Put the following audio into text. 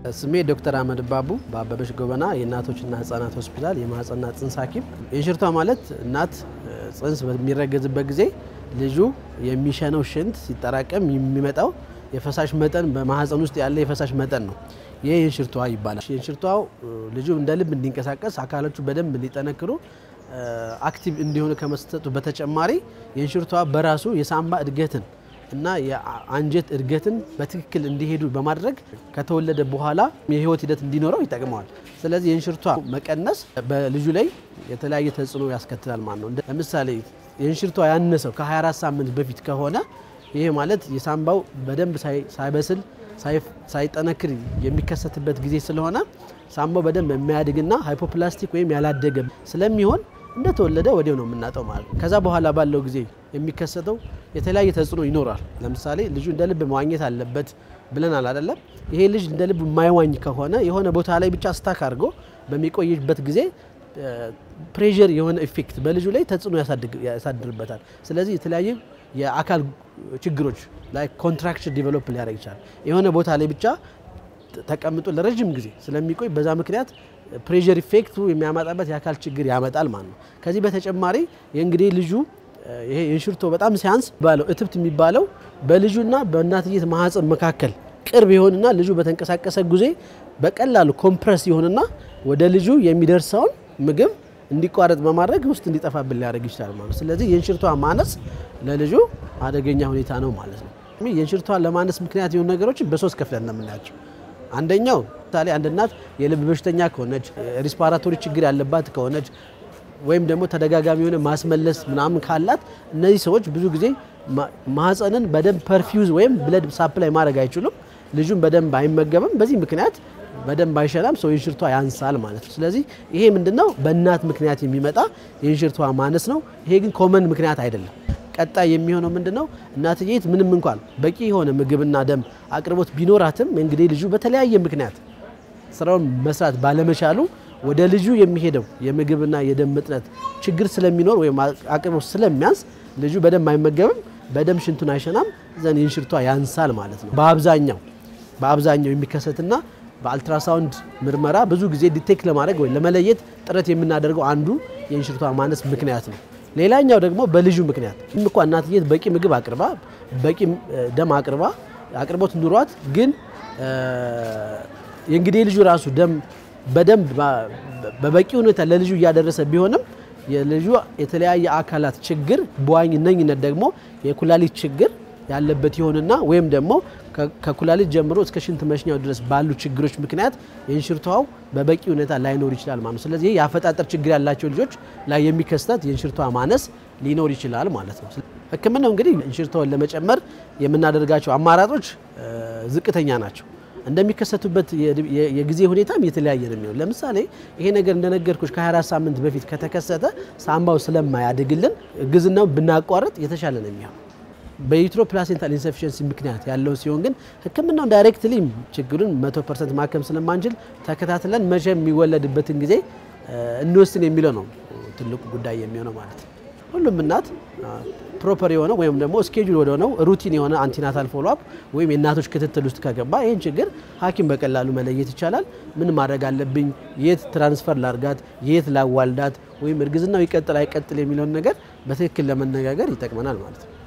ስሜ ዶክተር አህመድ ባቡ በአበበች ጎበና የእናቶችና ህጻናት ሆስፒታል የማህፀንና ጽንስ ሐኪም። የእንሽርቷ ማለት እናት ጽንስ በሚረገዝበት ጊዜ ልጁ የሚሸነው ሽንት ሲጠራቀም የሚመጣው የፈሳሽ መጠን በማህፀን ውስጥ ያለ የፈሳሽ መጠን ነው። ይህ የእንሽርቷ ይባላል። የእንሽርቷው ልጁ እንደ ልብ እንዲንቀሳቀስ አካሎቹ በደንብ እንዲጠነክሩ አክቲቭ እንዲሆኑ ከመስጠቱ በተጨማሪ የእንሽርቷ በራሱ የሳምባ እድገትን እና የአንጀት እድገትን በትክክል እንዲሄዱ በማድረግ ከተወለደ በኋላ የህይወት ሂደት እንዲኖረው ይጠቅመዋል። ስለዚህ የእንሽርቷ መቀነስ በልጁ ላይ የተለያየ ተጽዕኖ ያስከትላል ማለት ነው። ለምሳሌ የእንሽርቷ ያነሰው ከ24 ሳምንት በፊት ከሆነ ይሄ ማለት የሳምባው በደንብ ሳይበስል ሳይጠነክር የሚከሰትበት ጊዜ ስለሆነ ሳምባው በደንብ የሚያድግና ሃይፖፕላስቲክ ወይም ያላደገ ስለሚሆን እንደተወለደ ወዲያው ነው የምናጠው ማለት ነው። ከዛ በኋላ ባለው ጊዜ የሚከሰተው የተለያየ ተጽዕኖ ይኖራል። ለምሳሌ ልጁ እንደ ልብ መዋኘት አለበት ብለናል አይደለም? ይሄ ልጅ እንደ ልብ የማይዋኝ ከሆነ የሆነ ቦታ ላይ ብቻ ስታክ አድርጎ በሚቆይበት ጊዜ ፕሬዠር የሆነ ኢፌክት በልጁ ላይ ተጽዕኖ ያሳድርበታል። ስለዚህ የተለያዩ የአካል ችግሮች ላይ ኮንትራክሽን ዲቨሎፕ ሊያደርግ ይችላል። የሆነ ቦታ ላይ ብቻ ተቀምጦ ለረዥም ጊዜ ስለሚቆይ በዛ ምክንያት ፕሬዠር ኢፌክቱ የሚያመጣበት የአካል ችግር ያመጣል ማለት ነው። ከዚህ በተጨማሪ የእንግዲህ ልጁ ይሄ የእንሽርቶ በጣም ሲያንስ ባለው እትብት የሚባለው በልጁና በእናትየት ማህፀን መካከል ቅርብ ይሆንና ልጁ በተንቀሳቀሰ ጊዜ በቀላሉ ኮምፕረስ ይሆንና ወደ ልጁ የሚደርሰውን ምግብ እንዲቋረጥ በማድረግ ውስጥ እንዲጠፋብን ሊያደርግ ይችላል ማለት ነው። ስለዚህ የእንሽርቷ ማነስ ለልጁ አደገኛ ሁኔታ ነው ማለት ነው። የእንሽርቷ ለማነስ ምክንያት የሆኑ ነገሮችን በሶስት ከፍለን ነው የምናያቸው። አንደኛው ምሳሌ አንድ እናት የልብ በሽተኛ ከሆነች ሪስፓራቶሪ ችግር ያለባት ከሆነች ወይም ደግሞ ተደጋጋሚ የሆነ ማስመለስ ምናምን ካላት እነዚህ ሰዎች ብዙ ጊዜ ማህፀንን በደንብ ፐርፊውዝ ወይም ብለድ ሳፕላይ ማድረግ አይችሉም። ልጁን በደንብ አይመገብም። በዚህ ምክንያት በደንብ አይሸናም። ሰው የእንሽርቷ ያንሳል ማለት ነው። ስለዚህ ይሄ ምንድነው በእናት ምክንያት የሚመጣ የእንሽርቷ ማነስ ነው። ይሄ ግን ኮመን ምክንያት አይደለም። ቀጣይ የሚሆነው ምንድነው እናትየት ምንም እንኳን በቂ የሆነ ምግብና ደም አቅርቦት ቢኖራትም እንግዲህ ልጁ በተለያየ ምክንያት ስራውን መስራት ባለመቻሉ ወደ ልጁ የሚሄደው የምግብና የደም ምጥነት ችግር ስለሚኖር ወይም አቅርቦት ስለሚያንስ ልጁ በደንብ አይመገብም፣ በደም ሽንቱን አይሸናም፣ ዘን የእንሽርቷ ያንሳል ማለት ነው። በአብዛኛው በአብዛኛው የሚከሰትና በአልትራሳውንድ ምርመራ ብዙ ጊዜ ዲቴክት ለማድረግ ወይ ለመለየት ጥረት የምናደርገው አንዱ የእንሽርቷ ማነስ ምክንያት ነው። ሌላኛው ደግሞ በልጁ ምክንያት እንኳ እናትየት በቂ ምግብ አቅርባ በቂ ደም አቅርባ አቅርቦት ኑሯት ግን የእንግዲህ ልጁ ራሱ ደም በደንብ በበቂ ሁኔታ ለልጁ እያደረሰ ቢሆንም የልጁ የተለያየ አካላት ችግር በዋነኝነት ደግሞ የኩላሊት ችግር ያለበት ይሆንና ወይም ደግሞ ከኩላሊት ጀምሮ እስከ ሽንት መሽኛው ድረስ ባሉ ችግሮች ምክንያት የእንሽርቷው በበቂ ሁኔታ ላይኖር ይችላል ማለት ነው። ስለዚህ የአፈጣጠር ችግር ያላቸው ልጆች ላይ የሚከሰት የእንሽርቷ ማነስ ሊኖር ይችላል ማለት ነው። ሕክምናው እንግዲህ እንሽርቷውን ለመጨመር የምናደርጋቸው አማራጮች ዝቅተኛ ናቸው። እንደሚከሰቱበት የጊዜ ሁኔታም የተለያየ ነው የሚሆን። ለምሳሌ ይሄ ነገር እንደነገርኩሽ ከ24 ሳምንት በፊት ከተከሰተ ሳምባው ስለማያድግልን እርግዝናው ብናቋርጥ የተሻለ ነው የሚሆን። በዩትሮ ፕላሴንታል ኢንሰፊሽንሲ ምክንያት ያለው ሲሆን ግን ህክምናውን ዳይሬክትሊ ችግሩን 100 ፐርሰንት ማከም ስለማንችል ተከታትለን መቼ የሚወለድበትን ጊዜ እንወስን የሚለው ነው ትልቁ ጉዳይ የሚሆነው ማለት ነው። ሁሉም እናት ፕሮፐር የሆነ ወይም ደግሞ ስኬጁል ወደሆነው ሩቲን የሆነ አንቲናታል ፎሎአፕ ወይም የእናቶች ክትትል ውስጥ ከገባ ይህን ችግር ሐኪም በቀላሉ መለየት ይቻላል። ምን ማድረግ አለብኝ፣ የት ትራንስፈር ላርጋት፣ የት ላዋልዳት፣ ወይም እርግዝናው ይቀጥል አይቀጥል የሚለውን ነገር በትክክል ለመነጋገር ይጠቅመናል ማለት ነው።